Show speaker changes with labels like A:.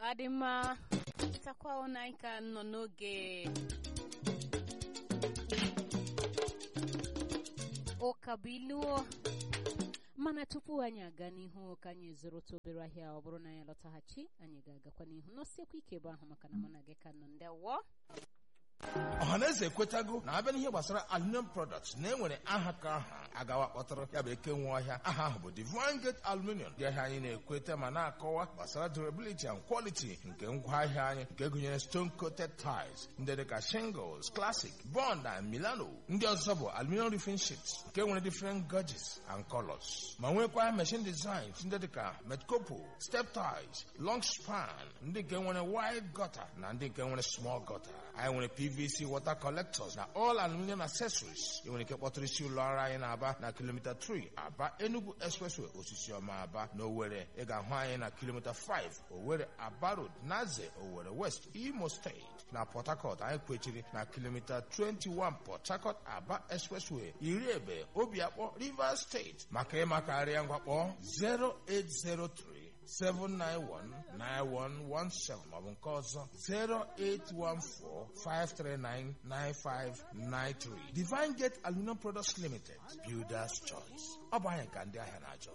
A: ọ dị mma takwa ụna anyị ka nọ n'oge ụka bụ iluo mana tupu anyị aga n'ihu ka anyị zụrụta obere ahịa ọ bụrụ na anyị lọtaghachi anyị ga-agakwa n'ihu n'osiekwa ike ebe ahụ maka na mụ na gị ka nọ ndị wọ
B: ọhaneze ekwetago na abịa n'ihe gbasara aluminium products na enwere aha ka aha agawa kpọtara ya bụ eke nwe ọhịa aha ahụ bụ Divine Gate Aluminium ndị ahịa anyị na-ekweta ma na-akọwa gbasara durability and quality nke ngwaahịa anyị nke gụnyere stone coated tiles ndị dịka shingles classic bond and milano ndị ọzọ bụ aluminium roofing sheets nke nwere different gauges and colors ma nwekwa machine designs ndị dịka metcopo step ties long span ndị nke nwere wide gutter na ndị nke nwere small gutter anyị nwere PVC water collectors na all aluminium accessories ị nwere ike kpọtụrụ isi ụlọ ọrụ anyị na-aba na kilomita 3 aba Enugu expressway osisi ọma aba na Owerri ị ga-ahụ anyị na kilomita 5 Owerri Aba Road Naze Owerri West Imo State na Port Harcourt anyị kwechiri na kilomita 21 Port Harcourt Aba expressway iri ebe Obiakpọ Rivers State maka ịmakarịa ngwakpọ 0803 7919117 maọbụ nke ọzọ 08145399593 Divine Gate Aluminum Products Limited Builders Choice ọ bụ anyị ka ndị ahịa na-achọ